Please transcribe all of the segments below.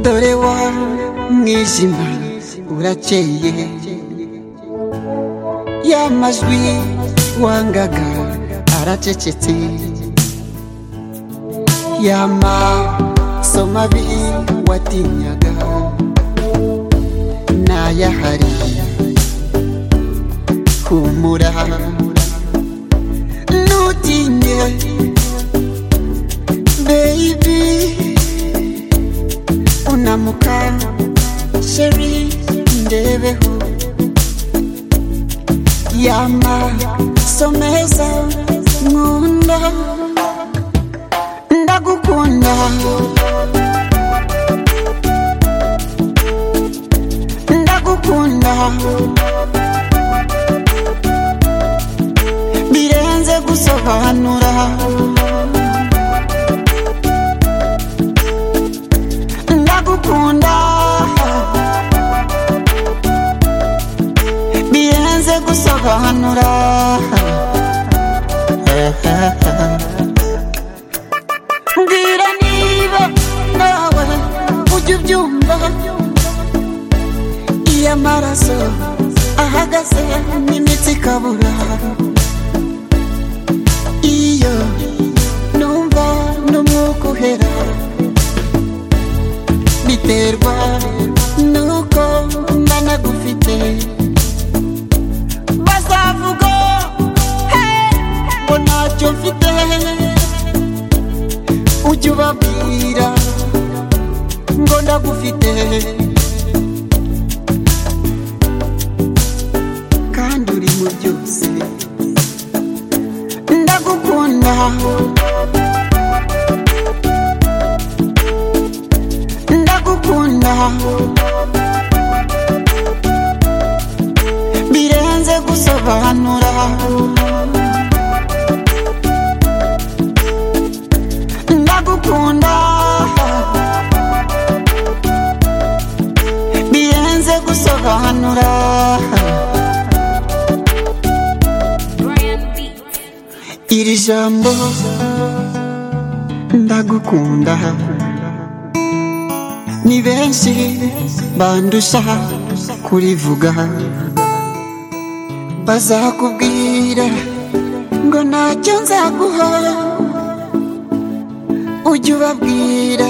dore wa mwijima urakeye ya majwi wangaga aracecetse ya maso mabi watinyaga n'ayahari humura ntutinye baby unamuka sheri ndebeho y'amaso meza nkunda ndagukunda ndagukunda birenze gusobanura ndagukunda birenze gusobanura mbwira niba nawe ujya ubyumva iyo amaraso ahagaze n'imitsi ikabura iyo numva n'umwuka uhera biterwa nuko nanagufite bazavuga "Hey, ngo ntacyo mfite ujya ubabwira ngo ndagufite kandi uri mu byose ndagukunda ndagukunda birenze gusobanura ndagukunda birenze gusobanura iri jambo ndagukunda ni benshi bandusha kurivuga bazakubwira ngo ntacyo nzaguha ujya ubabwira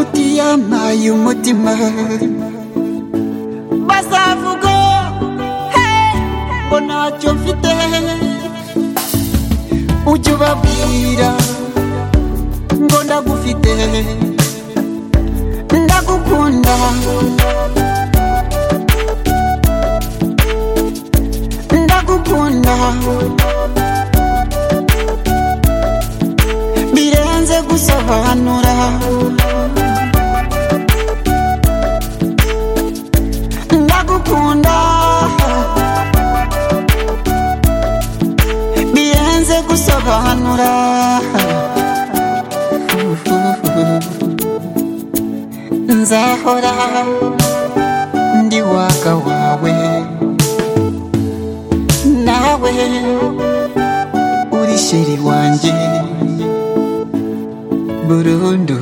utiyamaye umutima bazavuga "Hey, ngo ntacyo mfite ujya ubabwira ngo ndagufite ndagukunda ndagukunda birenze gusobanura ndagukunda birenze gusobanura nzahora ndi waka wawe nawe uri sheri wanjye burundu